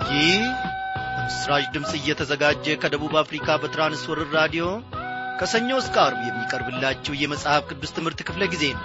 ይህ በምስራች ድምፅ እየተዘጋጀ ከደቡብ አፍሪካ በትራንስወርር ራዲዮ ከሰኞ እስከ አርብ የሚቀርብላችሁ የመጽሐፍ ቅዱስ ትምህርት ክፍለ ጊዜ ነው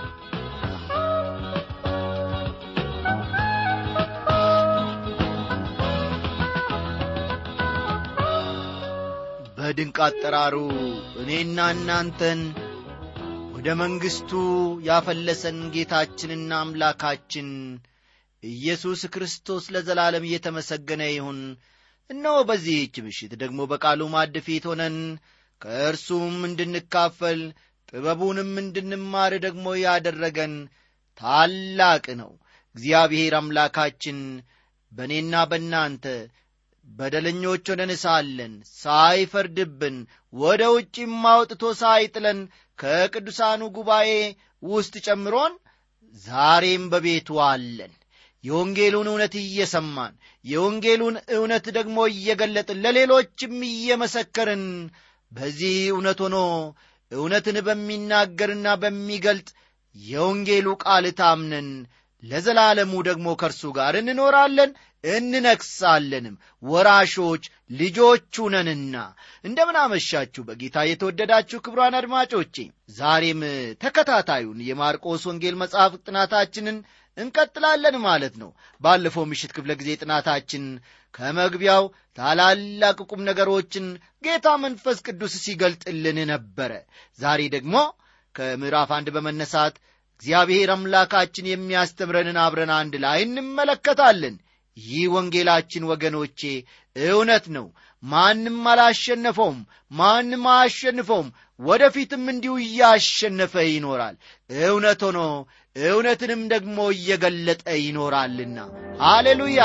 በድንቅ አጠራሩ እኔና እናንተን ወደ መንግሥቱ ያፈለሰን ጌታችንና አምላካችን ኢየሱስ ክርስቶስ ለዘላለም እየተመሰገነ ይሁን እነሆ በዚህች ምሽት ደግሞ በቃሉ ማድ ፊት ሆነን ከእርሱም እንድንካፈል ጥበቡንም እንድንማር ደግሞ ያደረገን ታላቅ ነው እግዚአብሔር አምላካችን በእኔና በእናንተ በደለኞች ሆነን ሳለን ሳይፈርድብን ወደ ውጭም አውጥቶ ሳይጥለን ከቅዱሳኑ ጉባኤ ውስጥ ጨምሮን ዛሬም በቤቱ አለን የወንጌሉን እውነት እየሰማን የወንጌሉን እውነት ደግሞ እየገለጥን ለሌሎችም እየመሰከርን በዚህ እውነት ሆኖ እውነትን በሚናገርና በሚገልጥ የወንጌሉ ቃል ታምነን ለዘላለሙ ደግሞ ከእርሱ ጋር እንኖራለን እንነግሳለንም ወራሾች ልጆቹ ነንና እንደምን አመሻችሁ በጌታ የተወደዳችሁ ክብሯን አድማጮቼ ዛሬም ተከታታዩን የማርቆስ ወንጌል መጽሐፍ ጥናታችንን እንቀጥላለን ማለት ነው ባለፈው ምሽት ክፍለ ጊዜ ጥናታችን ከመግቢያው ታላላቅ ቁም ነገሮችን ጌታ መንፈስ ቅዱስ ሲገልጥልን ነበረ ዛሬ ደግሞ ከምዕራፍ አንድ በመነሳት እግዚአብሔር አምላካችን የሚያስተምረንን አብረን አንድ ላይ እንመለከታለን ይህ ወንጌላችን ወገኖቼ እውነት ነው ማንም አላሸነፈውም ማንም አያሸንፈውም ወደፊትም እንዲሁ እያሸነፈ ይኖራል እውነት ሆኖ እውነትንም ደግሞ እየገለጠ ይኖራልና ሃሌሉያ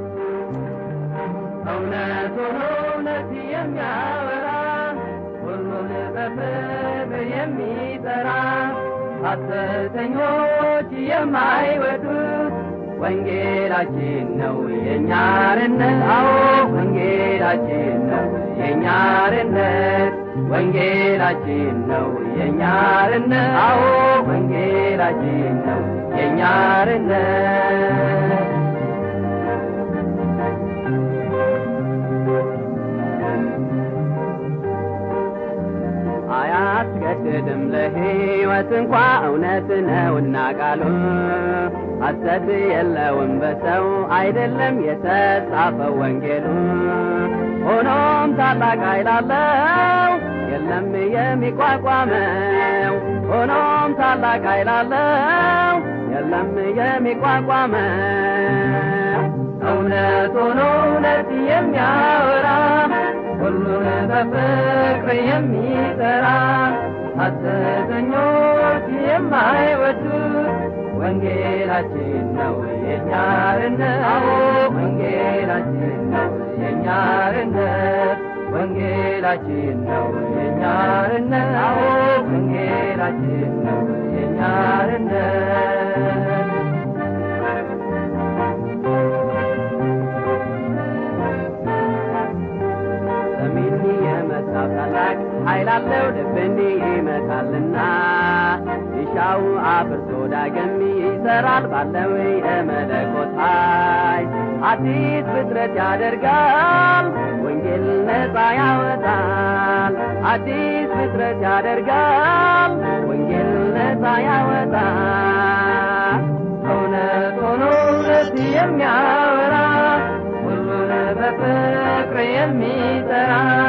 እውነት ሆኖ እውነት የሚያወራ ሁሉን በፍቅር የሚጠራ ሐሰተኞች የማይወዱት ወንጌላችን ነው የእኛ አርነት አዎ ወንጌላችን ነው የእኛ አርነት ወንጌላችን ነው የእኛ አርነት አዎ ወንጌላችን ነው የእኛ አርነት አያስገድድም ለሕይወት እንኳ እውነት ነውና ቃሉ ሐሰት የለውም በሰው አይደለም የተጻፈው ወንጌሉ ሆኖም ታላቅ ኃይል አለው የለም የሚቋቋመው ሆኖም ታላቅ ኃይል አለው የለም የሚቋቋመው እውነት ሆኖ እውነት የሚያወራ ሁሉን በፍቅር የሚጠራ ሐሰተኞች የማይወዱት ወንጌላችን ነው የእኛ አርነት ወንጌላችን ነው የእኛ አርነት ወንጌላችን ነው የእኛ አርነት ወንጌላችን ነው የእኛ አርነት ሰሚኒ የመታው ታላቅ ኃይል አለው ልብን ይመታልና ይሻው አፍርሶ ዳግም ይሰራል ባለው የመለኮት ኃይል አዲስ ፍጥረት ያደርጋል ወንጌል ነፃ ያወጣል አዲስ ፍጥረት ያደርጋል ወንጌል ነፃ ያወጣል እውነት ሆኖ እውነት የሚያወራ ሁሉን በፍቅር የሚጠራ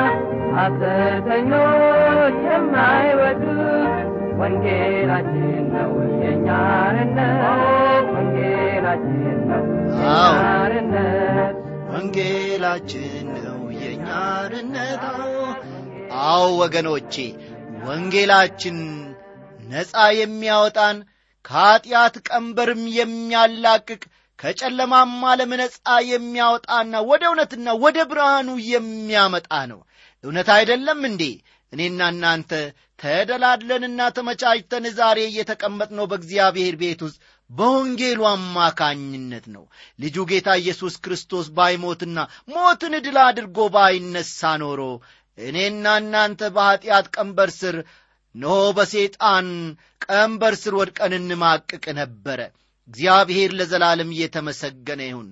ሐሰተኞች የማይወዱት ወንጌላችን ነው የእኛ አርነት ወንጌላችን ነው የእኛ አርነት ወንጌላችን ነው የእኛ አርነት አዎ ወገኖቼ ወንጌላችን ነፃ የሚያወጣን ከኀጢአት ቀንበርም የሚያላቅቅ ከጨለማም ዓለም ነፃ የሚያወጣና ወደ እውነትና ወደ ብርሃኑ የሚያመጣ ነው እውነት አይደለም እንዴ እኔና እናንተ ተደላድለንና ተመቻችተን ዛሬ እየተቀመጥነው በእግዚአብሔር ቤት ውስጥ በወንጌሉ አማካኝነት ነው ልጁ ጌታ ኢየሱስ ክርስቶስ ባይሞትና ሞትን ድል አድርጎ ባይነሳ ኖሮ እኔና እናንተ በኀጢአት ቀንበር ስር ኖ በሰይጣን ቀንበር ስር ወድቀን እንማቅቅ ነበረ እግዚአብሔር ለዘላለም እየተመሰገነ ይሁን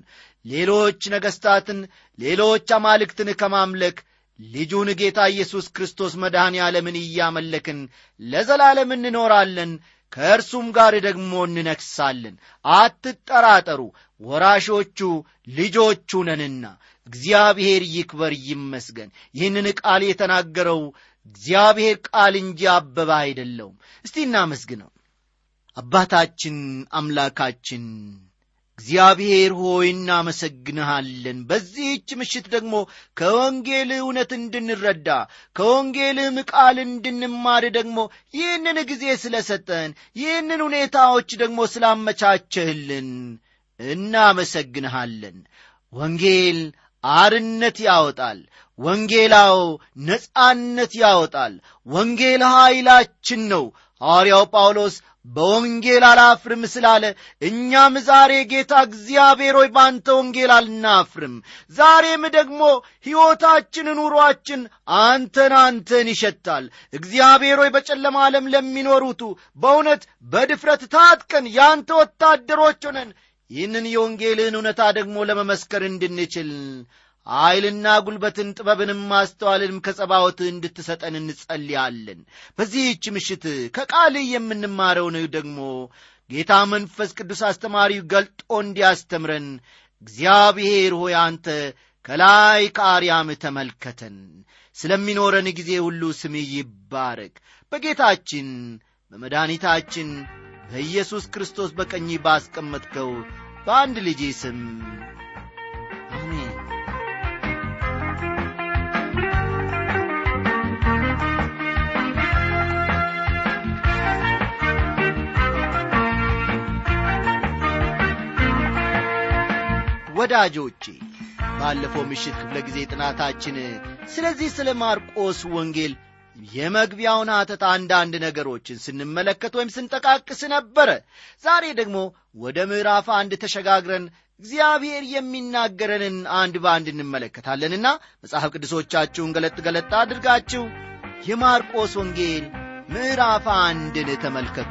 ሌሎች ነገሥታትን ሌሎች አማልክትን ከማምለክ ልጁን ጌታ ኢየሱስ ክርስቶስ መድኃኔ ዓለምን እያመለክን ለዘላለም እንኖራለን ከእርሱም ጋር ደግሞ እንነግሳለን አትጠራጠሩ ወራሾቹ ልጆቹ ነንና እግዚአብሔር ይክበር ይመስገን ይህንን ቃል የተናገረው እግዚአብሔር ቃል እንጂ አበባ አይደለውም እስቲ እናመስግነው አባታችን አምላካችን እግዚአብሔር ሆይ እናመሰግንሃለን በዚህች ምሽት ደግሞ ከወንጌል እውነት እንድንረዳ ከወንጌልህም ቃል እንድንማር ደግሞ ይህንን ጊዜ ስለ ሰጠን ይህንን ሁኔታዎች ደግሞ ስላመቻቸህልን እናመሰግንሃለን ወንጌል አርነት ያወጣል ወንጌላው ነጻነት ያወጣል ወንጌል ኀይላችን ነው ሐዋርያው ጳውሎስ በወንጌል አላፍርም ስላለ እኛም ዛሬ ጌታ እግዚአብሔር ሆይ ባንተ ወንጌል አልናፍርም ዛሬም ደግሞ ሕይወታችን ኑሮአችን አንተን አንተን ይሸታል እግዚአብሔር ሆይ በጨለማ ዓለም ለሚኖሩቱ በእውነት በድፍረት ታጥቀን የአንተ ወታደሮች ሆነን ይህንን የወንጌልህን እውነታ ደግሞ ለመመስከር እንድንችል ኀይልና ጉልበትን ጥበብንም ማስተዋልንም ከጸባወት እንድትሰጠን እንጸልያለን በዚህች ምሽት ከቃልህ የምንማረውን ደግሞ ጌታ መንፈስ ቅዱስ አስተማሪው ገልጦ እንዲያስተምረን እግዚአብሔር ሆይ አንተ ከላይ ከአርያም ተመልከተን ስለሚኖረን ጊዜ ሁሉ ስም ይባረክ በጌታችን በመድኃኒታችን በኢየሱስ ክርስቶስ በቀኝ ባስቀመጥከው በአንድ ልጄ ስም አሜን ወዳጆቼ ባለፈው ምሽት ክፍለ ጊዜ ጥናታችን ስለዚህ ስለ ማርቆስ ወንጌል የመግቢያውን አተት አንዳንድ ነገሮችን ስንመለከት ወይም ስንጠቃቅስ ነበረ ዛሬ ደግሞ ወደ ምዕራፍ አንድ ተሸጋግረን እግዚአብሔር የሚናገረንን አንድ በአንድ እንመለከታለንና መጽሐፍ ቅዱሶቻችሁን ገለጥ ገለጥ አድርጋችሁ የማርቆስ ወንጌል ምዕራፍ አንድን ተመልከቱ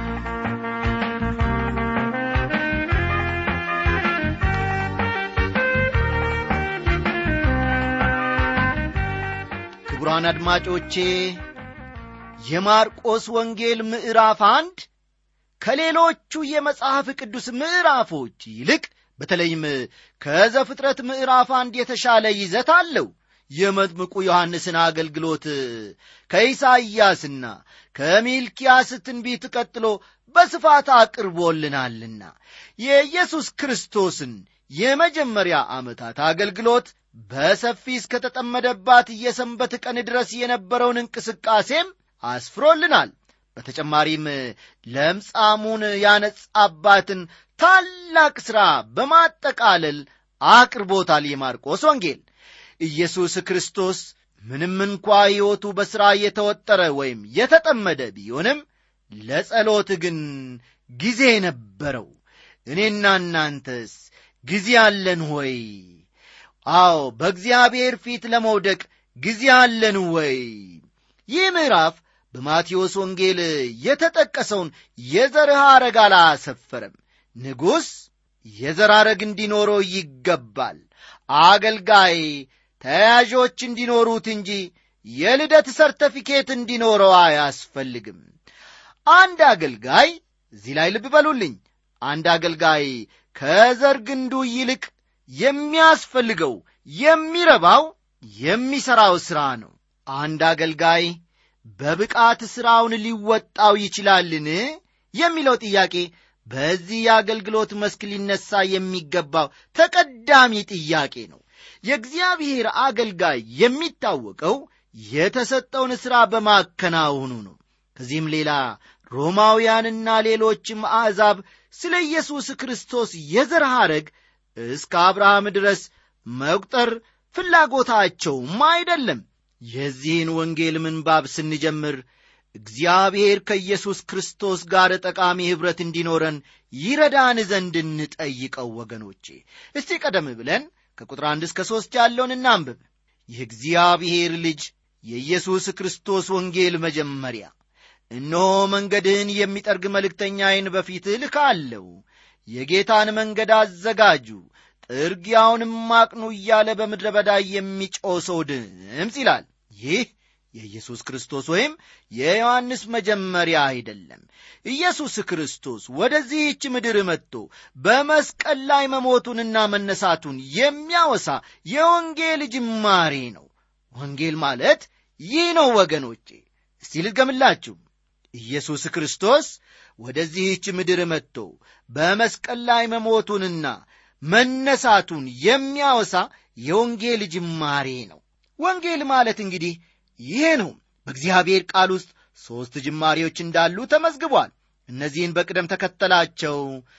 ክቡራን አድማጮቼ የማርቆስ ወንጌል ምዕራፍ አንድ ከሌሎቹ የመጽሐፍ ቅዱስ ምዕራፎች ይልቅ በተለይም ከዘፍጥረት ምዕራፍ አንድ የተሻለ ይዘት አለው የመጥምቁ ዮሐንስን አገልግሎት ከኢሳይያስና ከሚልኪያስ ትንቢት ቀጥሎ በስፋት አቅርቦልናልና የኢየሱስ ክርስቶስን የመጀመሪያ ዓመታት አገልግሎት በሰፊ እስከተጠመደባት የሰንበት ቀን ድረስ የነበረውን እንቅስቃሴም አስፍሮልናል በተጨማሪም ለምጻሙን ያነጻባትን ታላቅ ሥራ በማጠቃለል አቅርቦታል የማርቆስ ወንጌል ኢየሱስ ክርስቶስ ምንም እንኳ ሕይወቱ በሥራ የተወጠረ ወይም የተጠመደ ቢሆንም ለጸሎት ግን ጊዜ ነበረው እኔና እናንተስ ጊዜ አለን ሆይ አዎ በእግዚአብሔር ፊት ለመውደቅ ጊዜ አለን ወይ ይህ ምዕራፍ በማቴዎስ ወንጌል የተጠቀሰውን የዘር ሐረግ አላሰፈረም ንጉሥ የዘር ሐረግ እንዲኖረው ይገባል አገልጋይ ተያዦች እንዲኖሩት እንጂ የልደት ሰርተፊኬት እንዲኖረው አያስፈልግም አንድ አገልጋይ እዚህ ላይ ልብ በሉልኝ አንድ አገልጋይ ከዘር ግንዱ ይልቅ የሚያስፈልገው የሚረባው የሚሠራው ሥራ ነው አንድ አገልጋይ በብቃት ሥራውን ሊወጣው ይችላልን የሚለው ጥያቄ በዚህ የአገልግሎት መስክ ሊነሳ የሚገባው ተቀዳሚ ጥያቄ ነው የእግዚአብሔር አገልጋይ የሚታወቀው የተሰጠውን ሥራ በማከናወኑ ነው ከዚህም ሌላ ሮማውያንና ሌሎችም አሕዛብ ስለ ኢየሱስ ክርስቶስ የዘር ሐረግ እስከ አብርሃም ድረስ መቁጠር ፍላጎታቸውም አይደለም የዚህን ወንጌል ምንባብ ስንጀምር እግዚአብሔር ከኢየሱስ ክርስቶስ ጋር ጠቃሚ ኅብረት እንዲኖረን ይረዳን ዘንድ እንጠይቀው ወገኖቼ እስቲ ቀደም ብለን ከቁጥር አንድ እስከ ሦስት ያለውን እናንብብ የእግዚአብሔር ልጅ የኢየሱስ ክርስቶስ ወንጌል መጀመሪያ እነሆ መንገድህን የሚጠርግ መልእክተኛዬን በፊትህ ልካለሁ የጌታን መንገድ አዘጋጁ ጥርጊያውንም አቅኑ እያለ በምድረ በዳ የሚጮህ ሰው ድምፅ ይላል ይህ የኢየሱስ ክርስቶስ ወይም የዮሐንስ መጀመሪያ አይደለም ኢየሱስ ክርስቶስ ወደዚህች ምድር መጥቶ በመስቀል ላይ መሞቱንና መነሳቱን የሚያወሳ የወንጌል ጅማሬ ነው ወንጌል ማለት ይህ ነው ወገኖቼ እስቲ ልድገምላችሁ ኢየሱስ ክርስቶስ ወደዚህች ምድር መጥቶ በመስቀል ላይ መሞቱንና መነሳቱን የሚያወሳ የወንጌል ጅማሬ ነው ወንጌል ማለት እንግዲህ ይሄ ነው በእግዚአብሔር ቃል ውስጥ ሦስት ጅማሬዎች እንዳሉ ተመዝግቧል እነዚህን በቅደም ተከተላቸው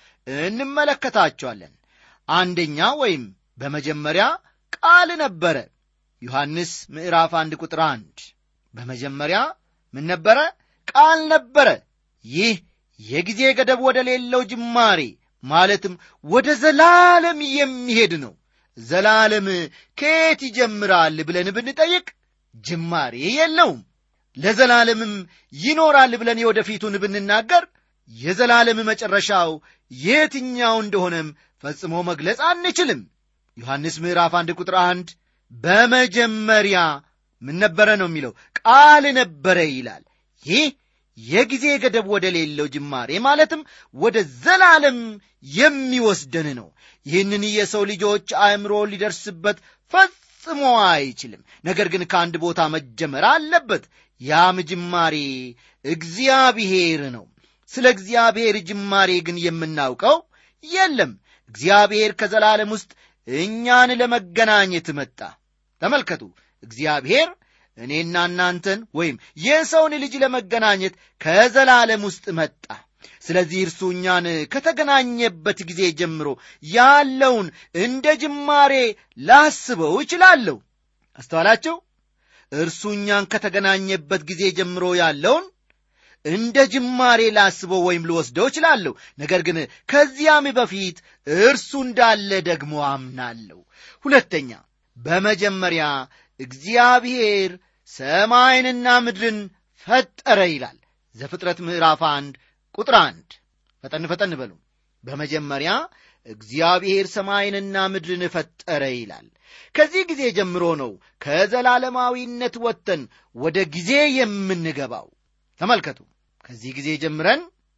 እንመለከታቸዋለን አንደኛ ወይም በመጀመሪያ ቃል ነበረ ዮሐንስ ምዕራፍ አንድ ቁጥር አንድ በመጀመሪያ ምን ነበረ ቃል ነበረ ይህ የጊዜ ገደብ ወደ ሌለው ጅማሬ ማለትም ወደ ዘላለም የሚሄድ ነው ዘላለም ከየት ይጀምራል ብለን ብንጠይቅ ጅማሬ የለውም ለዘላለምም ይኖራል ብለን የወደፊቱን ብንናገር የዘላለም መጨረሻው የትኛው እንደሆነም ፈጽሞ መግለጽ አንችልም ዮሐንስ ምዕራፍ አንድ ቁጥር አንድ በመጀመሪያ ምን ነበረ ነው የሚለው ቃል ነበረ ይላል ይህ የጊዜ ገደብ ወደ ሌለው ጅማሬ ማለትም ወደ ዘላለም የሚወስደን ነው ይህንን የሰው ልጆች አእምሮ ሊደርስበት ፈጽሞ አይችልም ነገር ግን ከአንድ ቦታ መጀመር አለበት ያም ጅማሬ እግዚአብሔር ነው ስለ እግዚአብሔር ጅማሬ ግን የምናውቀው የለም እግዚአብሔር ከዘላለም ውስጥ እኛን ለመገናኘት መጣ ተመልከቱ እግዚአብሔር እኔና እናንተን ወይም የሰውን ልጅ ለመገናኘት ከዘላለም ውስጥ መጣ ስለዚህ እርሱ እኛን ከተገናኘበት ጊዜ ጀምሮ ያለውን እንደ ጅማሬ ላስበው እችላለሁ አስተዋላቸው እርሱ እኛን ከተገናኘበት ጊዜ ጀምሮ ያለውን እንደ ጅማሬ ላስበው ወይም ልወስደው እችላለሁ ነገር ግን ከዚያም በፊት እርሱ እንዳለ ደግሞ አምናለሁ ሁለተኛ በመጀመሪያ እግዚአብሔር ሰማይንና ምድርን ፈጠረ ይላል ዘፍጥረት ምዕራፍ አንድ ቁጥር አንድ ፈጠን ፈጠን በሉ በመጀመሪያ እግዚአብሔር ሰማይንና ምድርን ፈጠረ ይላል ከዚህ ጊዜ ጀምሮ ነው ከዘላለማዊነት ወጥተን ወደ ጊዜ የምንገባው ተመልከቱ ከዚህ ጊዜ ጀምረን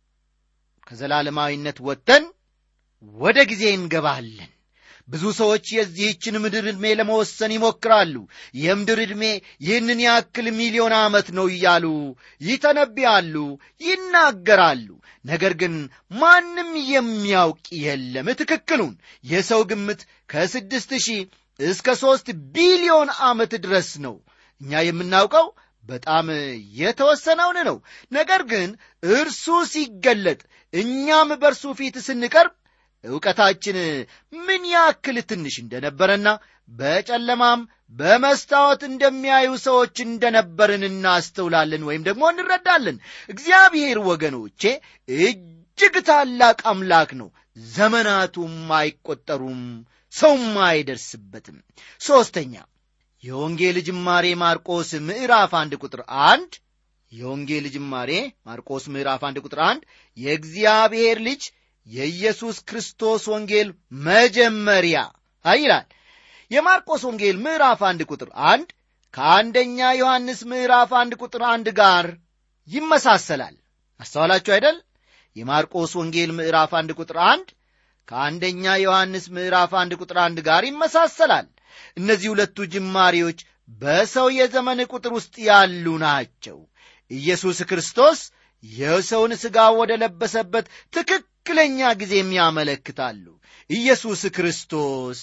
ከዘላለማዊነት ወጥተን ወደ ጊዜ እንገባለን ብዙ ሰዎች የዚህችን ምድር ዕድሜ ለመወሰን ይሞክራሉ የምድር ዕድሜ ይህንን ያክል ሚሊዮን ዓመት ነው እያሉ ይተነብያሉ ይናገራሉ ነገር ግን ማንም የሚያውቅ የለም ትክክሉን የሰው ግምት ከስድስት ሺህ እስከ ሦስት ቢሊዮን ዓመት ድረስ ነው እኛ የምናውቀው በጣም የተወሰነውን ነው ነገር ግን እርሱ ሲገለጥ እኛም በእርሱ ፊት ስንቀርብ ዕውቀታችን ምን ያክል ትንሽ እንደነበረና በጨለማም በመስታወት እንደሚያዩ ሰዎች እንደነበርን እናስተውላለን ወይም ደግሞ እንረዳለን እግዚአብሔር ወገኖቼ እጅግ ታላቅ አምላክ ነው ዘመናቱም አይቆጠሩም ሰውም አይደርስበትም ሦስተኛ የወንጌል ጅማሬ ማርቆስ ምዕራፍ አንድ ቁጥር አንድ የወንጌል ጅማሬ ማርቆስ ምዕራፍ አንድ ቁጥር አንድ የእግዚአብሔር ልጅ የኢየሱስ ክርስቶስ ወንጌል መጀመሪያ ይላል የማርቆስ ወንጌል ምዕራፍ አንድ ቁጥር አንድ ከአንደኛ ዮሐንስ ምዕራፍ አንድ ቁጥር አንድ ጋር ይመሳሰላል አስተዋላችሁ አይደል የማርቆስ ወንጌል ምዕራፍ አንድ ቁጥር አንድ ከአንደኛ ዮሐንስ ምዕራፍ አንድ ቁጥር አንድ ጋር ይመሳሰላል እነዚህ ሁለቱ ጅማሬዎች በሰው የዘመን ቁጥር ውስጥ ያሉ ናቸው ኢየሱስ ክርስቶስ የሰውን ሥጋ ወደ ለበሰበት ትክክለኛ ጊዜም ያመለክታሉ ኢየሱስ ክርስቶስ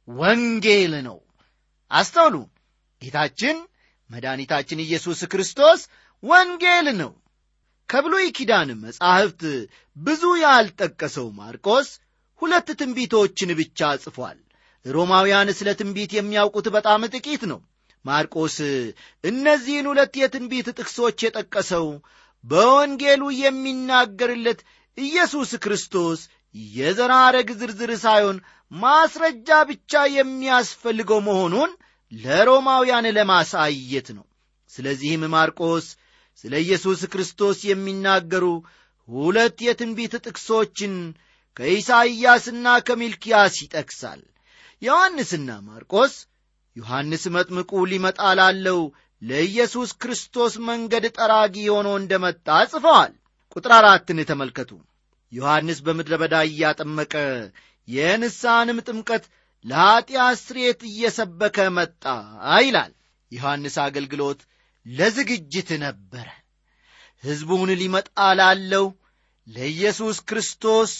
ወንጌል ነው አስተውሉ ጌታችን መድኃኒታችን ኢየሱስ ክርስቶስ ወንጌል ነው ከብሉይ ኪዳን መጻሕፍት ብዙ ያልጠቀሰው ማርቆስ ሁለት ትንቢቶችን ብቻ ጽፏል ሮማውያን ስለ ትንቢት የሚያውቁት በጣም ጥቂት ነው ማርቆስ እነዚህን ሁለት የትንቢት ጥቅሶች የጠቀሰው በወንጌሉ የሚናገርለት ኢየሱስ ክርስቶስ የዘር ሐረግ ዝርዝር ሳይሆን ማስረጃ ብቻ የሚያስፈልገው መሆኑን ለሮማውያን ለማሳየት ነው ስለዚህም ማርቆስ ስለ ኢየሱስ ክርስቶስ የሚናገሩ ሁለት የትንቢት ጥቅሶችን ከኢሳይያስና ከሚልኪያስ ይጠቅሳል ዮሐንስና ማርቆስ ዮሐንስ መጥምቁ ሊመጣ ላለው ለኢየሱስ ክርስቶስ መንገድ ጠራጊ ሆኖ እንደ መጣ ጽፈዋል ቁጥር አራትን ተመልከቱ ዮሐንስ በምድረ በዳ እያጠመቀ የንስሐንም ጥምቀት ለኀጢአት ስርየት እየሰበከ መጣ ይላል ዮሐንስ አገልግሎት ለዝግጅት ነበረ ሕዝቡን ሊመጣ ላለው ለኢየሱስ ክርስቶስ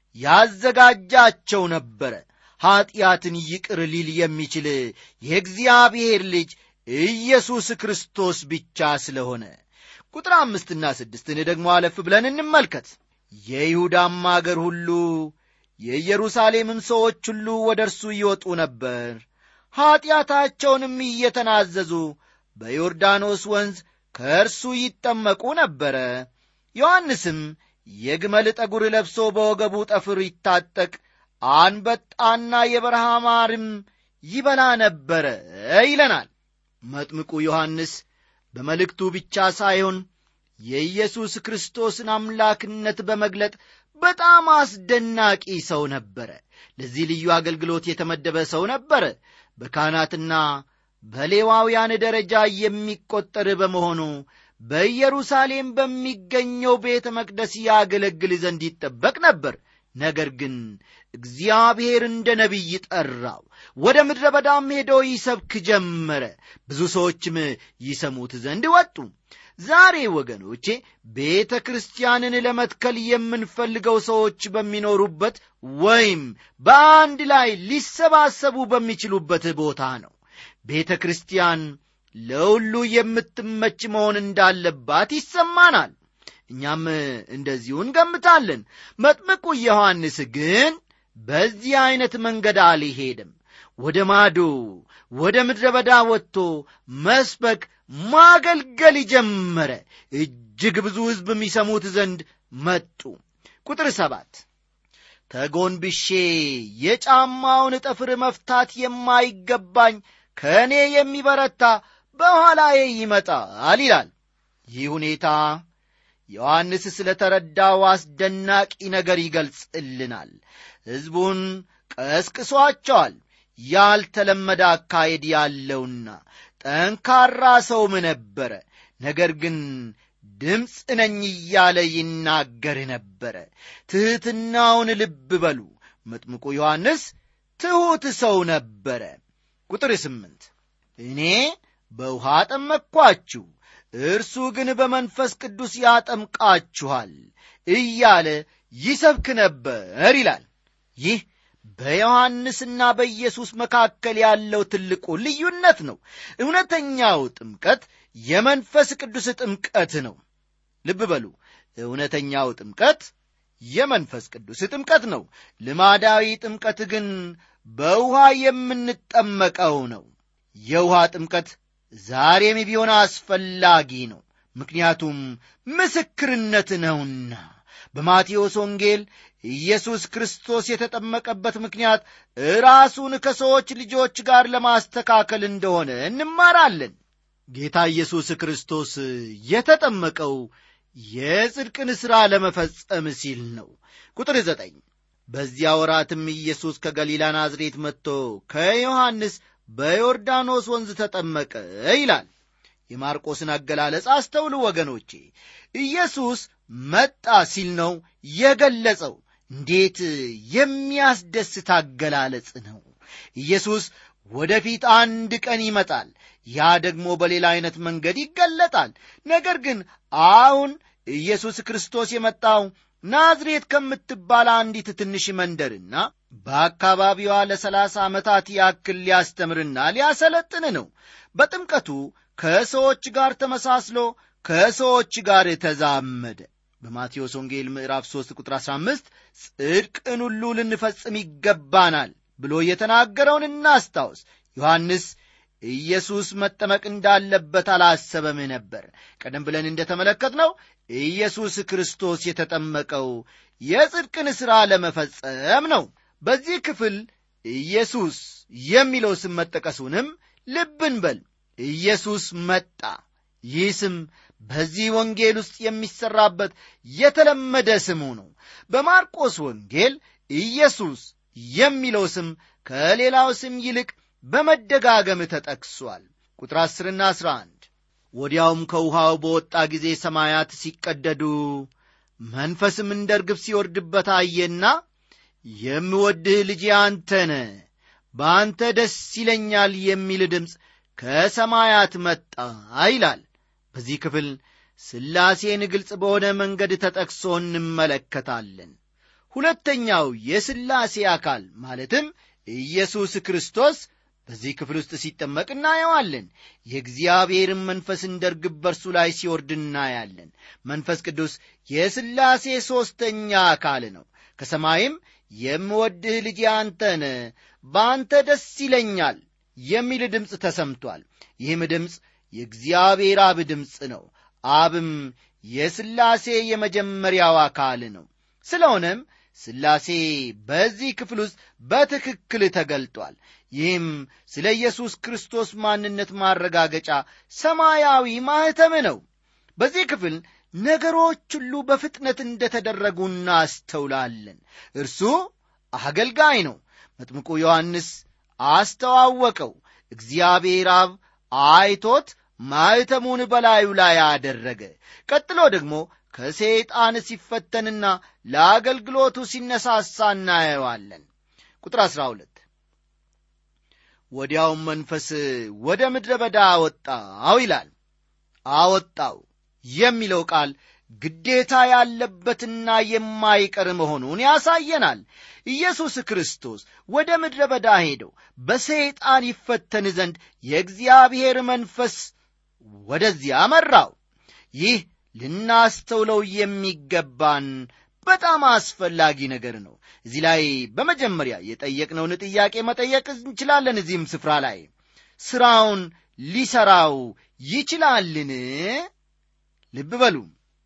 ያዘጋጃቸው ነበረ ኀጢአትን ይቅር ሊል የሚችል የእግዚአብሔር ልጅ ኢየሱስ ክርስቶስ ብቻ ስለሆነ ቁጥር አምስትና ስድስትን ደግሞ አለፍ ብለን እንመልከት የይሁዳም አገር ሁሉ የኢየሩሳሌምም ሰዎች ሁሉ ወደ እርሱ ይወጡ ነበር ኀጢአታቸውንም እየተናዘዙ በዮርዳኖስ ወንዝ ከእርሱ ይጠመቁ ነበረ ዮሐንስም የግመል ጠጉር ለብሶ በወገቡ ጠፍር ይታጠቅ አንበጣና የበረሃ ማርም ይበላ ነበረ ይለናል መጥምቁ ዮሐንስ በመልእክቱ ብቻ ሳይሆን የኢየሱስ ክርስቶስን አምላክነት በመግለጥ በጣም አስደናቂ ሰው ነበረ ለዚህ ልዩ አገልግሎት የተመደበ ሰው ነበረ በካህናትና በሌዋውያን ደረጃ የሚቆጠር በመሆኑ በኢየሩሳሌም በሚገኘው ቤተ መቅደስ ያገለግል ዘንድ ይጠበቅ ነበር ነገር ግን እግዚአብሔር እንደ ነቢይ ጠራው ወደ ምድረ በዳም ሄዶ ይሰብክ ጀመረ ብዙ ሰዎችም ይሰሙት ዘንድ ወጡ ዛሬ ወገኖቼ ቤተ ክርስቲያንን ለመትከል የምንፈልገው ሰዎች በሚኖሩበት ወይም በአንድ ላይ ሊሰባሰቡ በሚችሉበት ቦታ ነው ቤተ ክርስቲያን ለሁሉ የምትመች መሆን እንዳለባት ይሰማናል እኛም እንደዚሁ እንገምታለን መጥምቁ ዮሐንስ ግን በዚህ ዐይነት መንገድ አልሄድም ወደ ማዶ ወደ ምድረ በዳ ወጥቶ መስበክ ማገልገል ጀመረ እጅግ ብዙ ሕዝብ የሚሰሙት ዘንድ መጡ ቁጥር ሰባት ተጎንብሼ የጫማውን ጠፍር መፍታት የማይገባኝ ከእኔ የሚበረታ በኋላዬ ይመጣል ይላል ይህ ሁኔታ ዮሐንስ ስለ ተረዳው አስደናቂ ነገር ይገልጽልናል ሕዝቡን ቀስቅሷቸዋል ያልተለመደ አካሄድ ያለውና ጠንካራ ሰውም ነበረ ነገር ግን ድምፅ ነኝ እያለ ይናገር ነበረ ትሕትናውን ልብ በሉ መጥምቁ ዮሐንስ ትሑት ሰው ነበረ ቁጥር ስምንት እኔ በውሃ ጠመቅኳችሁ እርሱ ግን በመንፈስ ቅዱስ ያጠምቃችኋል እያለ ይሰብክ ነበር ይላል ይህ በዮሐንስና በኢየሱስ መካከል ያለው ትልቁ ልዩነት ነው እውነተኛው ጥምቀት የመንፈስ ቅዱስ ጥምቀት ነው ልብ በሉ እውነተኛው ጥምቀት የመንፈስ ቅዱስ ጥምቀት ነው ልማዳዊ ጥምቀት ግን በውሃ የምንጠመቀው ነው የውሃ ጥምቀት ዛሬም ቢሆን አስፈላጊ ነው ምክንያቱም ምስክርነት ነውና በማቴዎስ ወንጌል ኢየሱስ ክርስቶስ የተጠመቀበት ምክንያት ራሱን ከሰዎች ልጆች ጋር ለማስተካከል እንደሆነ እንማራለን ጌታ ኢየሱስ ክርስቶስ የተጠመቀው የጽድቅን ሥራ ለመፈጸም ሲል ነው ቁጥር ዘጠኝ በዚያ ወራትም ኢየሱስ ከገሊላ ናዝሬት መጥቶ ከዮሐንስ በዮርዳኖስ ወንዝ ተጠመቀ ይላል የማርቆስን አገላለጽ አስተውሉ ወገኖቼ ኢየሱስ መጣ ሲል ነው የገለጸው እንዴት የሚያስደስት አገላለጽ ነው ኢየሱስ ወደፊት አንድ ቀን ይመጣል ያ ደግሞ በሌላ አይነት መንገድ ይገለጣል ነገር ግን አሁን ኢየሱስ ክርስቶስ የመጣው ናዝሬት ከምትባል አንዲት ትንሽ መንደርና በአካባቢዋ ለሰላሳ ዓመታት ያክል ሊያስተምርና ሊያሰለጥን ነው በጥምቀቱ ከሰዎች ጋር ተመሳስሎ ከሰዎች ጋር ተዛመደ በማቴዎስ ወንጌል ምዕራፍ 3 ቁጥር 15 ጽድቅን ሁሉ ልንፈጽም ይገባናል ብሎ የተናገረውን እናስታውስ ዮሐንስ ኢየሱስ መጠመቅ እንዳለበት አላሰበም ነበር ቀደም ብለን እንደተመለከትነው ኢየሱስ ክርስቶስ የተጠመቀው የጽድቅን ሥራ ለመፈጸም ነው በዚህ ክፍል ኢየሱስ የሚለው ስም መጠቀሱንም ልብን በል ኢየሱስ መጣ ይህ ስም በዚህ ወንጌል ውስጥ የሚሠራበት የተለመደ ስሙ ነው በማርቆስ ወንጌል ኢየሱስ የሚለው ስም ከሌላው ስም ይልቅ በመደጋገም ተጠቅሷል። ቁጥር ዐሥርና ዐሥራ አንድ ወዲያውም ከውሃው በወጣ ጊዜ ሰማያት ሲቀደዱ መንፈስም እንደ ርግብ ሲወርድበት አየና የምወድህ ልጄ አንተ ነህ፣ በአንተ ደስ ይለኛል የሚል ድምፅ ከሰማያት መጣ ይላል። በዚህ ክፍል ሥላሴን ግልጽ በሆነ መንገድ ተጠቅሶ እንመለከታለን። ሁለተኛው የሥላሴ አካል ማለትም ኢየሱስ ክርስቶስ በዚህ ክፍል ውስጥ ሲጠመቅ እናየዋለን። የእግዚአብሔርን መንፈስ እንደ ርግብ በርሱ ላይ ሲወርድ እናያለን። መንፈስ ቅዱስ የሥላሴ ሦስተኛ አካል ነው። ከሰማይም የምወድህ ልጄ አንተ ነህ፣ በአንተ ደስ ይለኛል የሚል ድምፅ ተሰምቷል። ይህም ድምፅ የእግዚአብሔር አብ ድምፅ ነው። አብም የሥላሴ የመጀመሪያው አካል ነው። ስለሆነም ሥላሴ በዚህ ክፍል ውስጥ በትክክል ተገልጧል። ይህም ስለ ኢየሱስ ክርስቶስ ማንነት ማረጋገጫ ሰማያዊ ማኅተም ነው። በዚህ ክፍል ነገሮች ሁሉ በፍጥነት እንደተደረጉ እናስተውላለን። እርሱ አገልጋይ ነው። መጥምቁ ዮሐንስ አስተዋወቀው። እግዚአብሔር አብ አይቶት ማኅተሙን በላዩ ላይ አደረገ። ቀጥሎ ደግሞ ከሰይጣን ሲፈተንና ለአገልግሎቱ ሲነሳሳ እናየዋለን። ቁጥር 12 ወዲያውም መንፈስ ወደ ምድረ በዳ አወጣው ይላል። አወጣው የሚለው ቃል ግዴታ ያለበትና የማይቀር መሆኑን ያሳየናል። ኢየሱስ ክርስቶስ ወደ ምድረ በዳ ሄደው በሰይጣን ይፈተን ዘንድ የእግዚአብሔር መንፈስ ወደዚያ መራው። ይህ ልናስተውለው የሚገባን በጣም አስፈላጊ ነገር ነው። እዚህ ላይ በመጀመሪያ የጠየቅነውን ጥያቄ መጠየቅ እንችላለን። እዚህም ስፍራ ላይ ሥራውን ሊሠራው ይችላልን? ልብ በሉ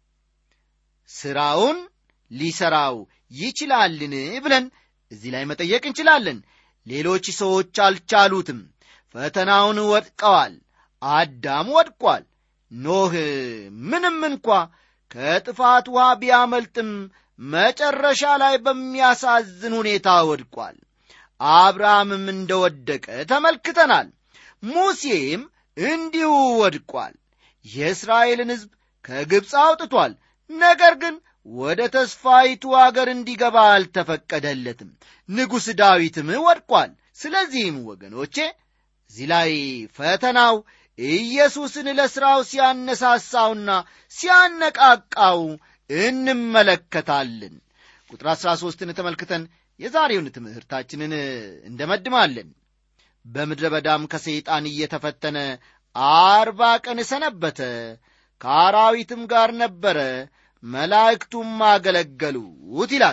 ሥራውን ሊሠራው ይችላልን ብለን እዚህ ላይ መጠየቅ እንችላለን። ሌሎች ሰዎች አልቻሉትም። ፈተናውን ወድቀዋል። አዳም ወድቋል። ኖህ ምንም እንኳ ከጥፋት ውሃ ቢያመልጥም መጨረሻ ላይ በሚያሳዝን ሁኔታ ወድቋል። አብርሃምም እንደወደቀ ተመልክተናል። ሙሴም እንዲሁ ወድቋል። የእስራኤልን ሕዝብ ከግብፅ አውጥቷል። ነገር ግን ወደ ተስፋይቱ አገር እንዲገባ አልተፈቀደለትም። ንጉሥ ዳዊትም ወድቋል። ስለዚህም ወገኖቼ እዚህ ላይ ፈተናው ኢየሱስን ለሥራው ሲያነሳሳውና ሲያነቃቃው እንመለከታለን። ቁጥር አሥራ ሦስትን ተመልክተን የዛሬውን ትምህርታችንን እንደመድማለን። በምድረ በዳም ከሰይጣን እየተፈተነ አርባ ቀን ሰነበተ፣ ከአራዊትም ጋር ነበረ፣ መላእክቱም አገለገሉት ይላል።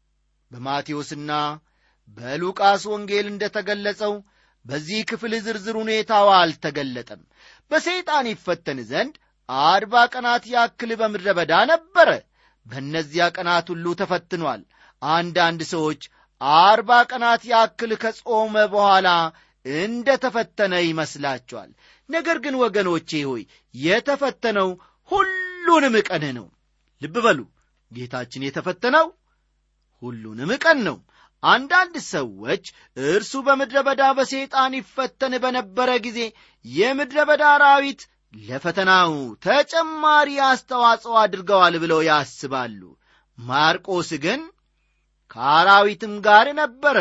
በማቴዎስና በሉቃስ ወንጌል እንደ ተገለጸው በዚህ ክፍል ዝርዝር ሁኔታው አልተገለጠም። በሰይጣን ይፈተን ዘንድ አርባ ቀናት ያክል በምድረ በዳ ነበረ። በእነዚያ ቀናት ሁሉ ተፈትኗል። አንዳንድ ሰዎች አርባ ቀናት ያክል ከጾመ በኋላ እንደ ተፈተነ ይመስላቸዋል። ነገር ግን ወገኖቼ ሆይ የተፈተነው ሁሉንም ቀን ነው። ልብ በሉ ጌታችን የተፈተነው ሁሉንም ቀን ነው። አንዳንድ ሰዎች እርሱ በምድረ በዳ በሰይጣን ይፈተን በነበረ ጊዜ የምድረ በዳ አራዊት ለፈተናው ተጨማሪ አስተዋጽኦ አድርገዋል ብለው ያስባሉ። ማርቆስ ግን ከአራዊትም ጋር ነበረ፣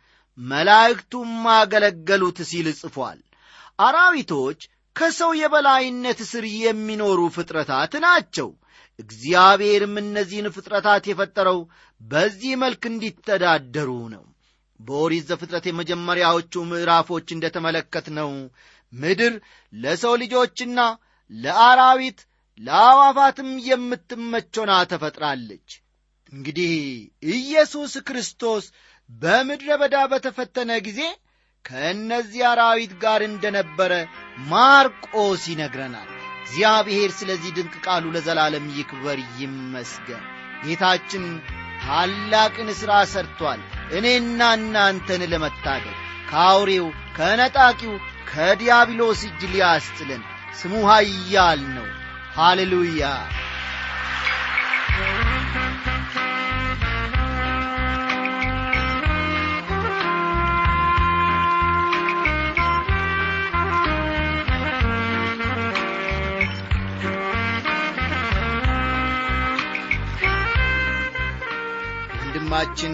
መላእክቱም አገለገሉት ሲል ጽፏል። አራዊቶች ከሰው የበላይነት ስር የሚኖሩ ፍጥረታት ናቸው። እግዚአብሔርም እነዚህን ፍጥረታት የፈጠረው በዚህ መልክ እንዲተዳደሩ ነው። በኦሪት ዘፍጥረት የመጀመሪያዎቹ ምዕራፎች እንደተመለከትነው ምድር ለሰው ልጆችና ለአራዊት ለአዋፋትም የምትመቾና ተፈጥራለች። እንግዲህ ኢየሱስ ክርስቶስ በምድረ በዳ በተፈተነ ጊዜ ከእነዚህ አራዊት ጋር እንደነበረ ማርቆስ ይነግረናል። እግዚአብሔር ስለዚህ ድንቅ ቃሉ ለዘላለም ይክበር ይመስገን። ጌታችን ታላቅን ሥራ ሰርቷል። እኔና እናንተን ለመታደግ ከአውሬው ከነጣቂው ከዲያብሎስ እጅ ሊያስጥለን ስሙ ኃያል ነው። ሃሌሉያ! ወንድማችን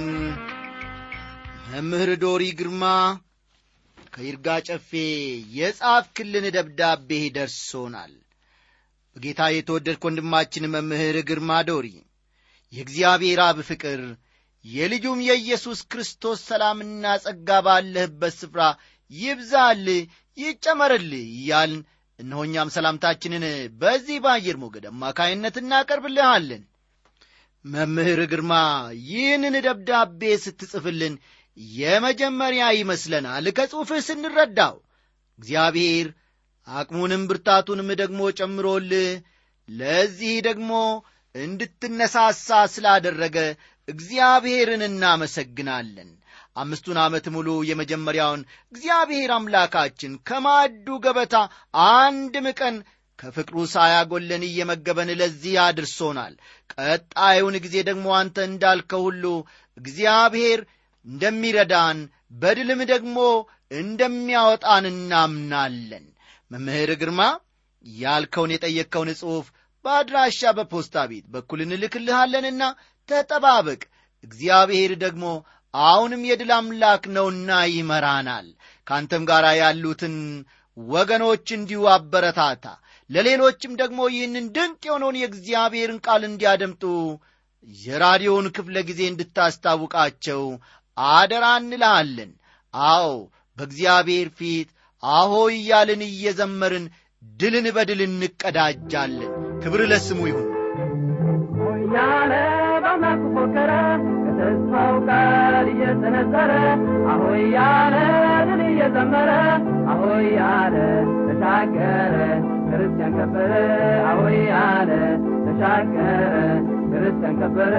መምህር ዶሪ ግርማ ከይርጋ ጨፌ የጻፍክልን ደብዳቤ ደርሶናል በጌታ የተወደድክ ወንድማችን መምህር ግርማ ዶሪ የእግዚአብሔር አብ ፍቅር የልጁም የኢየሱስ ክርስቶስ ሰላምና ጸጋ ባለህበት ስፍራ ይብዛል ይጨመርል እያልን እነሆኛም ሰላምታችንን በዚህ በአየር ሞገድ አማካይነት እናቀርብልሃለን መምህር ግርማ ይህንን ደብዳቤ ስትጽፍልን የመጀመሪያ ይመስለናል ከጽሑፍህ ስንረዳው እግዚአብሔር አቅሙንም ብርታቱንም ደግሞ ጨምሮልህ ለዚህ ደግሞ እንድትነሳሳ ስላደረገ እግዚአብሔርን እናመሰግናለን አምስቱን ዓመት ሙሉ የመጀመሪያውን እግዚአብሔር አምላካችን ከማዕዱ ገበታ አንድም ቀን ከፍቅሩ ሳያጎለን እየመገበን ለዚህ አድርሶናል ቀጣዩን ጊዜ ደግሞ አንተ እንዳልከው ሁሉ እግዚአብሔር እንደሚረዳን በድልም ደግሞ እንደሚያወጣን እናምናለን መምህር ግርማ ያልከውን የጠየቅከውን ጽሑፍ በአድራሻ በፖስታ ቤት በኩል እንልክልሃለንና ተጠባበቅ እግዚአብሔር ደግሞ አሁንም የድል አምላክ ነውና ይመራናል ከአንተም ጋር ያሉትን ወገኖች እንዲሁ አበረታታ ለሌሎችም ደግሞ ይህንን ድንቅ የሆነውን የእግዚአብሔርን ቃል እንዲያደምጡ የራዲዮውን ክፍለ ጊዜ እንድታስታውቃቸው አደራ እንልሃለን አዎ በእግዚአብሔር ፊት አሆ እያልን እየዘመርን ድልን በድል እንቀዳጃለን ክብር ለስሙ ይሁን ያለ በአምላኩ ፎከረ ከተስፋው ቃል እየሰነዘረ አሆይ ያለ ድል እየዘመረ አሆይ ያለ ተሻገረ ክርስቲያን ከበረ አሆይ ያለ ተሻገረ ክርስቲያን ከበረ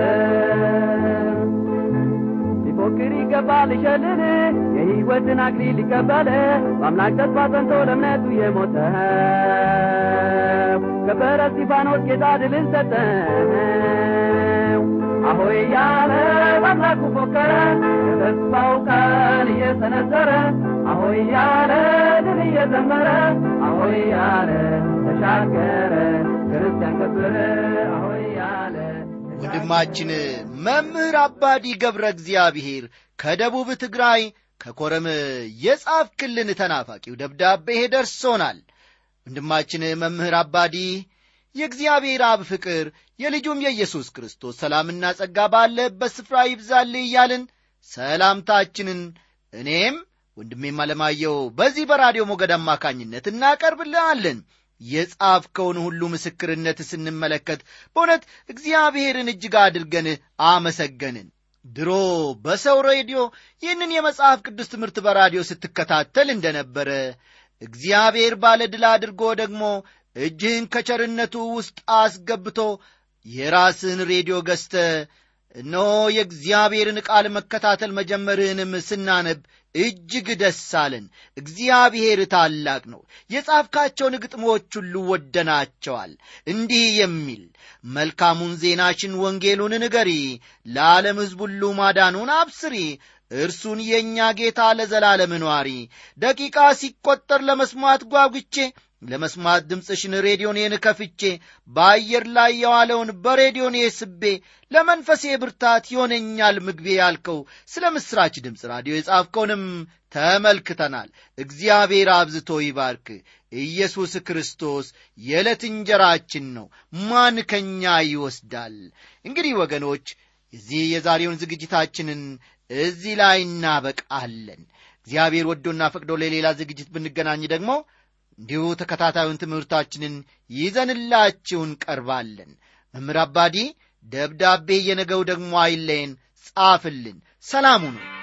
ሊፎክር ይገባል ሊሸልል የሕይወትን አክሊል ሊቀበል በአምላክ ተስፋ ጸንቶ ለእምነቱ የሞተ ከበረ እስጢፋኖስ ጌታ ድልን ሰጠው አሆይ ያለ በአምላኩ ፎከረ ከተስፋው ቃል እየሰነዘረ አሆይ ያለ ድል እየዘመረ አሆይ ያለ ተሻገረ ክርስቲያን ከበረ አሆይ ያለ ወንድማችን መምህር አባዲ ገብረ እግዚአብሔር ከደቡብ ትግራይ ከኮረም የጻፍክልን ተናፋቂው ደብዳቤ ደርሶናል ወንድማችን መምህር አባዲ የእግዚአብሔር አብ ፍቅር የልጁም የኢየሱስ ክርስቶስ ሰላምና ጸጋ ባለበት ስፍራ ይብዛልህ እያልን ሰላምታችንን እኔም ወንድሜም አለማየው በዚህ በራዲዮ ሞገድ አማካኝነት እናቀርብልሃለን የጻፍከውን ሁሉ ምስክርነት ስንመለከት በእውነት እግዚአብሔርን እጅግ አድርገን አመሰገንን ድሮ በሰው ሬዲዮ ይህንን የመጽሐፍ ቅዱስ ትምህርት በራዲዮ ስትከታተል እንደነበረ እግዚአብሔር ባለ ድል አድርጎ ደግሞ እጅህን ከቸርነቱ ውስጥ አስገብቶ የራስህን ሬዲዮ ገዝተ እነሆ የእግዚአብሔርን ቃል መከታተል መጀመርህንም ስናነብ እጅግ ደስ አለን እግዚአብሔር ታላቅ ነው የጻፍካቸውን ግጥሞች ሁሉ ወደናቸዋል እንዲህ የሚል መልካሙን ዜናሽን ወንጌሉን ንገሪ ለዓለም ሕዝብ ሁሉ ማዳኑን አብስሪ እርሱን የእኛ ጌታ ለዘላለም ኗሪ ደቂቃ ሲቈጠር ለመስማት ጓጉቼ ለመስማት ድምፅሽን ሬዲዮኔን ከፍቼ በአየር ላይ የዋለውን በሬዲዮኔ ስቤ ለመንፈሴ ብርታት ይሆነኛል ምግቤ ያልከው ስለ ምሥራች ድምፅ ራዲዮ የጻፍከውንም ተመልክተናል እግዚአብሔር አብዝቶ ይባርክ ኢየሱስ ክርስቶስ የዕለት እንጀራችን ነው ማን ከኛ ይወስዳል እንግዲህ ወገኖች እዚህ የዛሬውን ዝግጅታችንን እዚህ ላይ እናበቃለን እግዚአብሔር ወዶና ፈቅዶ ለሌላ ዝግጅት ብንገናኝ ደግሞ እንዲሁ ተከታታዩን ትምህርታችንን ይዘንላችሁ እንቀርባለን መምህር አባዲ ደብዳቤ የነገው ደግሞ አይለየን ጻፍልን ሰላሙ ነው